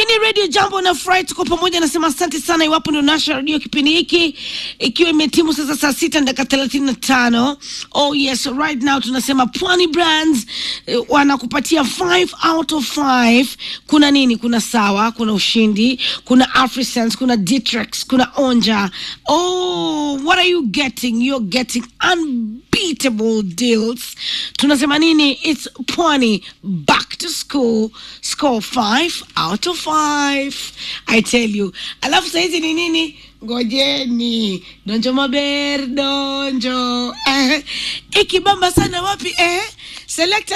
ni Radio Jambo na Fry, tuko pamoja. Nasema asante sana, iwapo ndio nasha radio kipindi hiki, ikiwa imetimu sasa saa sita na dakika thelathini na tano. Oh yes, right now tunasema Pwani Brands eh, wanakupatia 5 out of 5. Kuna nini? Kuna sawa, kuna ushindi, kuna Afrisense, kuna Ditrex, kuna Onja. Oh, what are you getting? You're getting unbeatable deals. Tunasema nini? It's Pwani back to school, score 5 out of 5. I tell you. Alafu saizi ni nini? Ngojeni donjo maber donjo eh, ikibamba sana wapi eh? Select